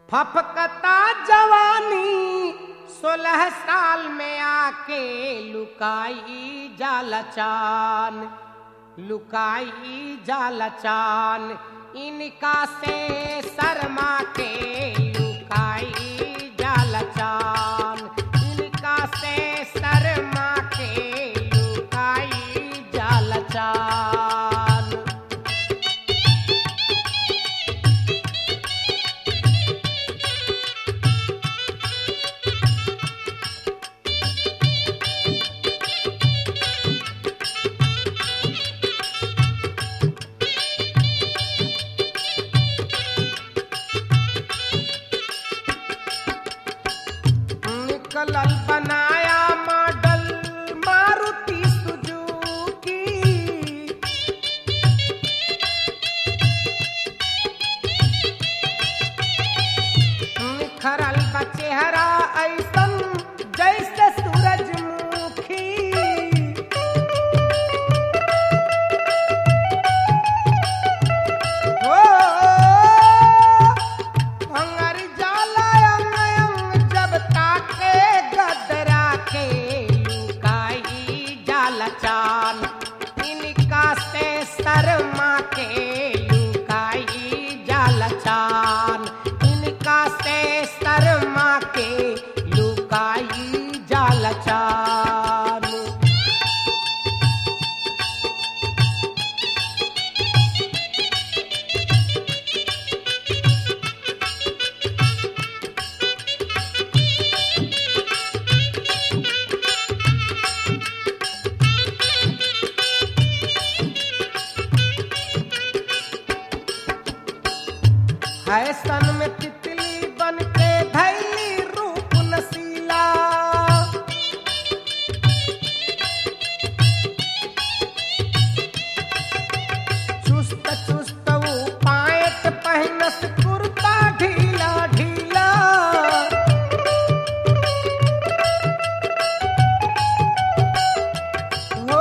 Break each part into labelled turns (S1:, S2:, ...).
S1: फफकता जवानी सोलह साल में आके लुकाई जाला चान लुकाई जाला चान इनका से शर्मा के लुकाई जाला चान इनका से शर्मा के लुकाई जाला चान निकलल बनाया मॉडल मारुति सुजुकी निखरल बा चेहरा ऐसन जैसे सूरजमुखी हो अंगर जाला अंग अंग जब ताके गदरा के लुकाई जाला चान इनका से शर्मा के लुकाई जाला चान इनका से शर्मा के लुकाई जाला चान फैशन में तितली बन के धैली रूप नसीला चुस्त चुस्त वो पायत पहनस कुर्ता ढीला ढीला हो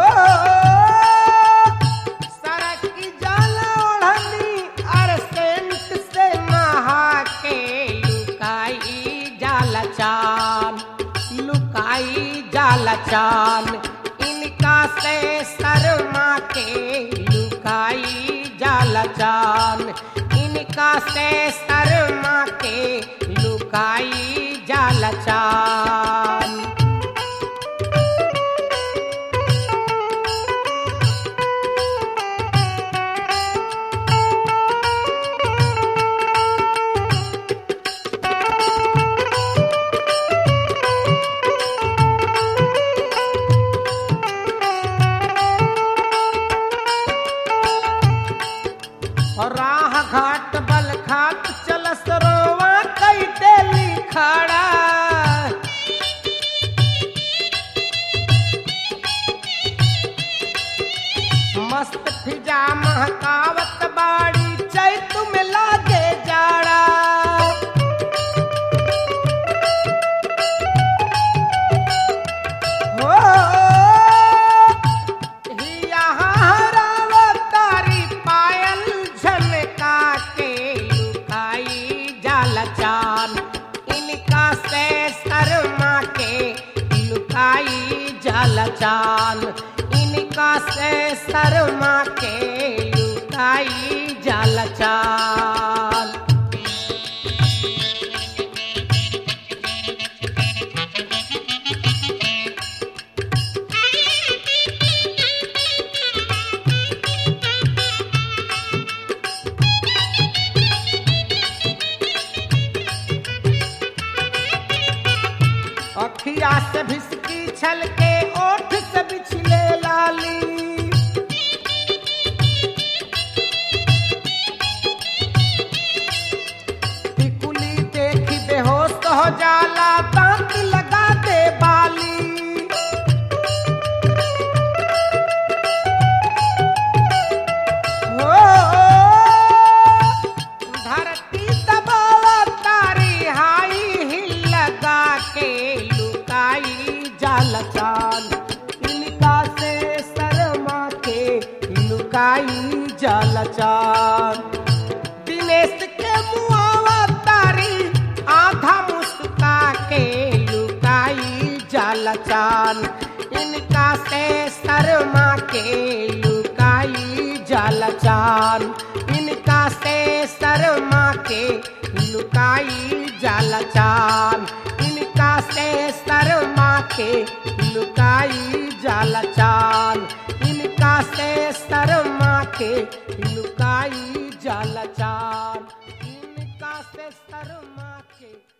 S1: सड़क की जाला ओढ़नी और सेंट से नहा के लुकाई जाला चान लुकाई जाला चान इनका से शर्मा के लुकाई जाला चान इनका से शर्मा के लुकाई जाला चान और राह घाट बल खात चलस रोवा कई देली खड़ा मस्त फिजा महकावत बाड़ी चैत में लागे जाड़ा हो यहाँ हरावतारी पायल झनका के लुकाई जाला चान इनका से शर्मा के लुकाई जाला चान इनका से शर्मा के लुकाई जाला चान अखिया से भिसकी छल के ओठ से बिछले लाली टिकुली देखी बेहोश हो जाला दांत लगा दे बाली हो धरती दबावा तारी हाई हिल लगा के लुकाई जाला चाल इनका से शर्मा के लुकाई जाला चाल दिनेश के मुआवा तारी चान इनका से शर्मा के लुकाई जाला चान इनका से शर्मा के लुकाई जाला चान इनका से शर्मा के लुकाई जाला चान इनका से शर्मा के लुकाई जाला चान इनका से शर्मा के